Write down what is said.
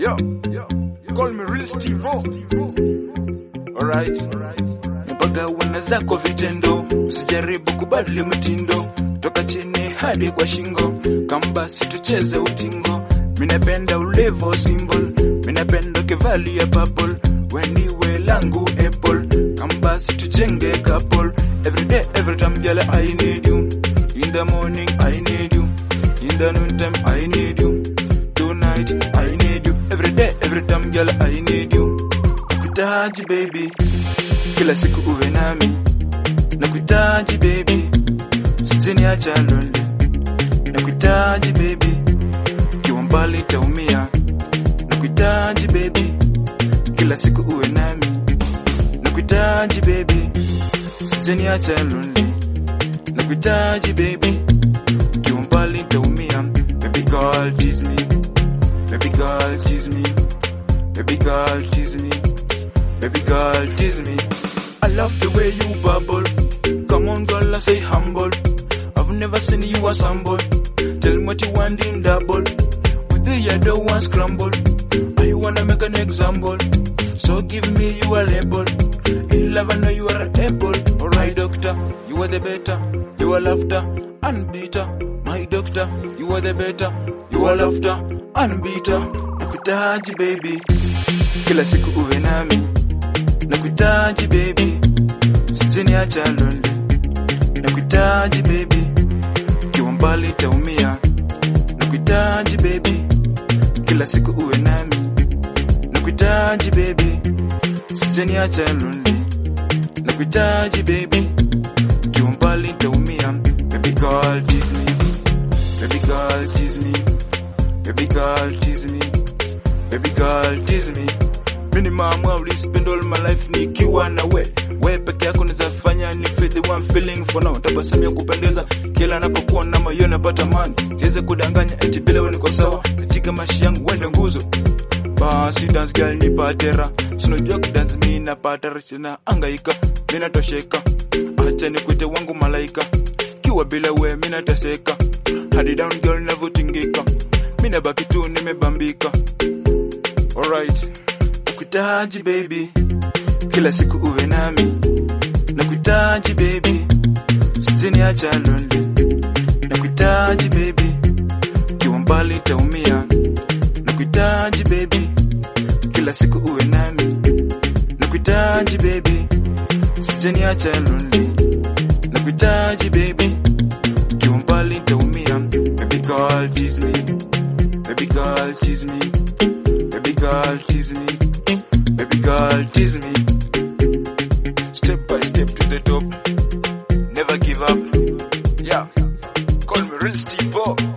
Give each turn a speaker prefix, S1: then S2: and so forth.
S1: Yo, yo, call me real Steve Alright, mpaka wana zako vitendo, usijaribu kubadili mtindo, toka chini hadi kwa shingo, kambasi tucheze utingo. Minapenda ulevo symbol, minapenda kivalia purple, wendiwe langu apple, kambasi tujenge couple. Every day, every time, girl, I need you. In the morning, I need you. In the noontime, I need you. Tonight, I need you. Every day, every time, girl, I need you. Nakuhitaji baby, kila siku uwe nami. Nakuhitaji baby, usijeniacha lonely. Nakuhitaji baby, kiwa mbali taumia. Nakuhitaji baby, kila siku uwe nami. Nakuhitaji baby, usijeniacha lonely. Nakuhitaji baby, kiwa mbali taumia. Baby girl tease me, baby girl tease me, baby girl tease me, baby girl tease me. I love the way you bubble. Come on, girl, I say humble. I've never seen you assemble. Tell me what you want in double. With the other one scramble. I wanna make an example. So give me your label. In love, I know you are able. Alright, doctor, you are the better. You are laughter, unbeater. My doctor, you are the better. You are laughter, unbeater. Nakuhitaji baby, kila siku uwe nami. Nakuhitaji baby, usijeniacha lonely. Nakuhitaji baby, kiwa mbali taumia. Nakuhitaji baby, kila siku uwe nami. Nakuhitaji baby, usijeniacha lonely. Nakuhitaji baby, kiwa mbali taumia. Baby girl tease me, baby girl tease me, baby girl tease me, baby girl tease me. Mini mama uli spend all my life nikiwa na we we peke yako nizafanya ni feel the one feeling for now tabasamu ya kupendeza kila napokuwa na moyo napata amani siweze kudanganya eti bila wewe niko sawa katika maisha yangu wewe ndio nguzo basi dance girl nipate raha sinajua kudance mimi napata raha sina angaika mimi natosheka acha nikuite wangu malaika kiwa bila wewe mimi nateseka hadi down girl navyotingika mimi nabaki tu nimebambika alright nakuhitaji baby kila siku uwe nami nakuhitaji baby usijeniacha lonely nakuhitaji baby kiwa mbali taumia nakuhitaji baby kila siku uwe nami nakuhitaji baby usijeniacha lonely nakuhitaji baby kiwa mbali taumia baby girl tease me baby girl tease me baby girl tease me baby girl tease me step by step to the top never give up yeah call me real Steve O